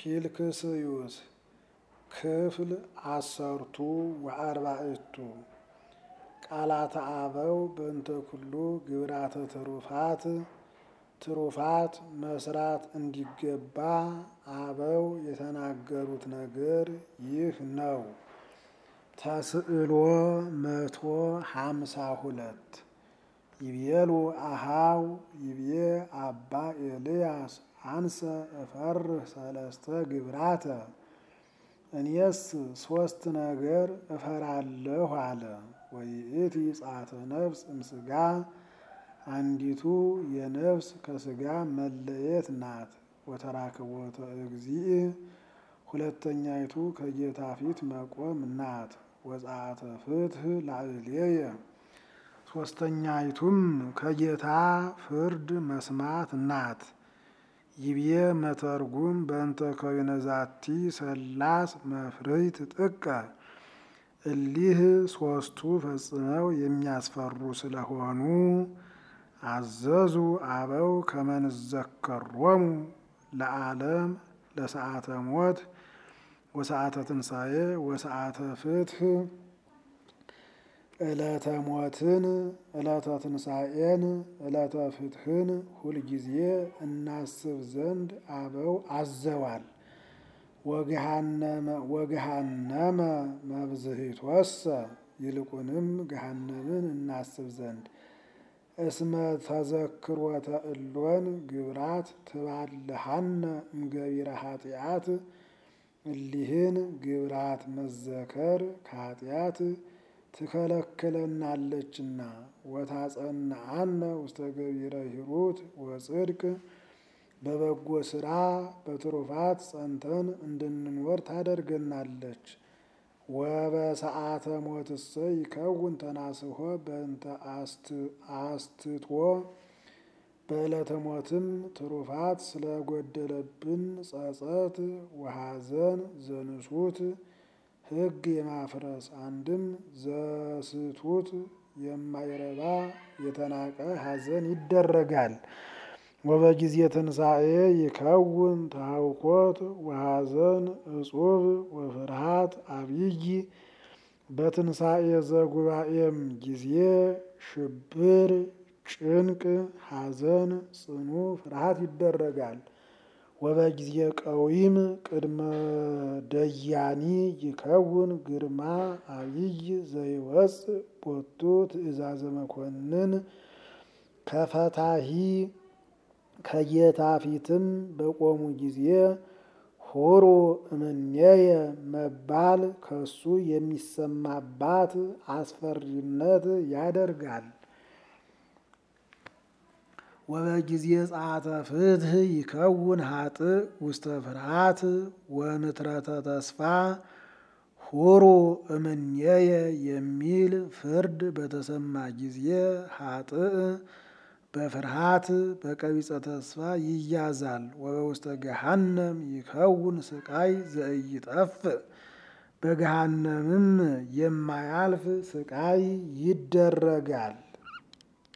ፊልክስዩስ ክፍል አሰርቱ ወአርባዕቱ ቃላተ አበው በእንተ ኩሉ ግብራተ ትሩፋት ትሩፋት መስራት እንዲገባ አበው የተናገሩት ነገር ይህ ነው። ተስዕሎ መቶ ሀምሳ ሁለት ይቤሉ አሃው ይቤ አባ ኤልያስ አንሰ እፈርህ ሰለስተ ግብራተ እኔስ ሶስት ነገር እፈራለሁ አለ። ወይእቲ ጻተ ነፍስ እምስጋ አንዲቱ የነፍስ ከስጋ መለየት ናት። ወተራክቦተ እግዚእ ሁለተኛይቱ ከጌታ ፊት መቆም ናት። ወጻአተ ፍትህ ላዕሌየ ሶስተኛይቱም ከጌታ ፍርድ መስማት ናት። ይቤ መተርጉም በእንተ ከዊነ ዛቲ ሰላስ መፍርህት ጥቀ እሊህ ሶስቱ ፈጽመው የሚያስፈሩ ስለሆኑ አዘዙ አበው ከመንዘከሮሙ ለዓለም ለሰዓተ ሞት ወሰዓተ ትንሣኤ ወሰዓተ ፍትህ ዕለተ ሞትን ዕለተ ትንሣኤን ዕለተ ፍትህን ሁልጊዜ እናስብ ዘንድ አበው አዘዋል። ወገሃነመ መብዝሂትወሰ ይልቁንም ገሃነምን እናስብ ዘንድ እስመ ተዘክሮተ እሎን ግብራት ትባልሃነ እምገቢረ ኃጢአት እሊህን ግብራት መዘከር ከኃጢአት ትከለክለናለችና ወታጸናአነ ውስተ ገቢረ ሂሩት ወጽድቅ በበጎ ስራ በትሩፋት ጸንተን እንድንኖር ታደርገናለች። ወበሰዓተ ሞትሰ ይከውን ተናስሖ በእንተ አስትቶ በዕለተ ሞትም ትሩፋት ስለጎደለብን ጸጸት ወሐዘን ዘንሱት ሕግ የማፍረስ አንድም ዘስቱት የማይረባ የተናቀ ሐዘን ይደረጋል። ወበጊዜ ትንሣኤ ይከውን ታውኮት ወሐዘን እጹብ ወፍርሃት አብይ በትንሣኤ ዘጉባኤም ጊዜ ሽብር፣ ጭንቅ፣ ሐዘን፣ ጽኑ ፍርሃት ይደረጋል። ወበጊዜ ቀዊም ቅድመ ደያኒ ይከውን ግርማ አብይ ዘይወፅእ ቦቱ ትእዛዘ መኮንን ከፈታሂ ከጌታ ፊትም በቆሙ ጊዜ ሆሮ እምኔየ መባል ከሱ የሚሰማባት አስፈሪነት ያደርጋል። ወበጊዜ ጸአተ ፍትህ ይከውን ሀጥእ ውስተ ፍርሃት ወንትረተ ተስፋ ሁሩ እምኔየ የሚል ፍርድ በተሰማ ጊዜ ሀጥእ በፍርሃት በቀቢጸ ተስፋ ይያዛል። ወበውስተ ገሃነም ይከውን ስቃይ ዘኢይጠፍእ በገሃነምም የማያልፍ ስቃይ ይደረጋል።